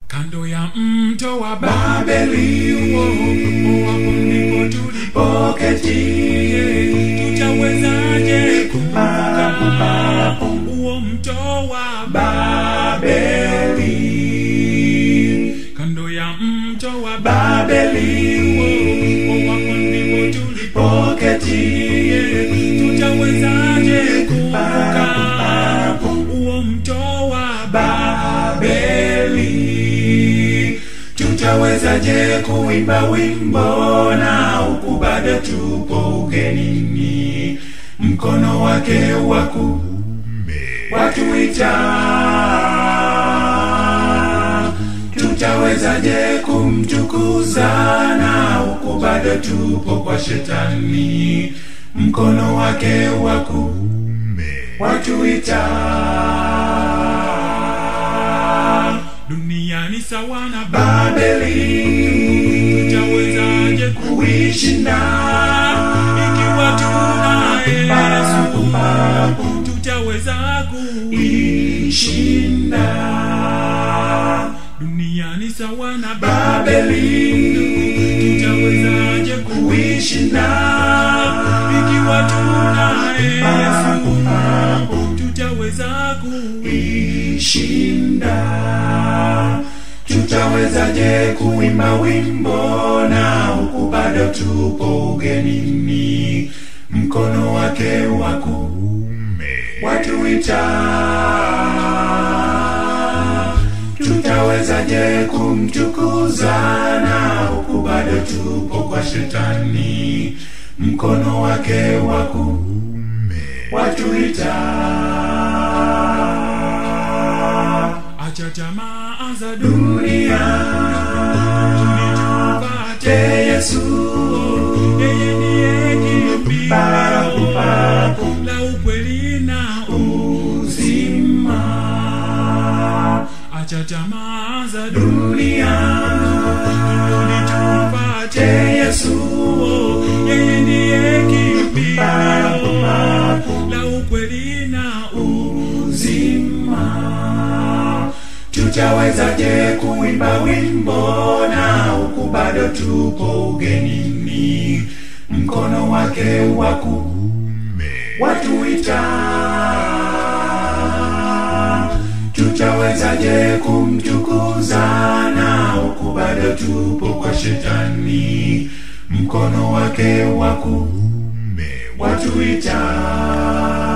kando ya mto wa Babeli, hapo ndipo tulipoketi tutawezaje kuvuka huo mto wa Babeli, kando ya mto wa Babeli, hapo ndipo tulipoketi poketi, tutawezaje kuvuka huo mto wa Babeli, tutawezaje kuimba wimbo na huku bado tupo ugenini, mkono wake wa kuume watuita, tutawezaje kumtukuza na huku bado tupo kwa shetani, mkono wake wa kuume watuita duniani sawa na Babeli tutawezaje kuishinda ikiwa tunaye Yesu tutaweza kuishinda duniani sawa na Babeli tutawezaje kuishinda ikiwa tunaye Yesu tutaweza kuishinda tutawezaje kuimba wimbo na huku bado tupo ugenini mkono wake wa kuume watuita tutawezaje kumtukuza na huku bado tupo kwa shetani mkono wake wa kuume watuita acha tamaa za dunia tupate te Yesu yeye ndiye kimbilio la ukweli na uzima acha tamaa za dunia tupate te Yesu yeye ndiye kimbilio la ukweli na uzima tutawezaje kuimba wimbo na huku bado tupo ugenini mkono wake wa kuume watuita tutawezaje kumtukuza na huku bado tupo kwa shetani mkono wake wa kuume watuita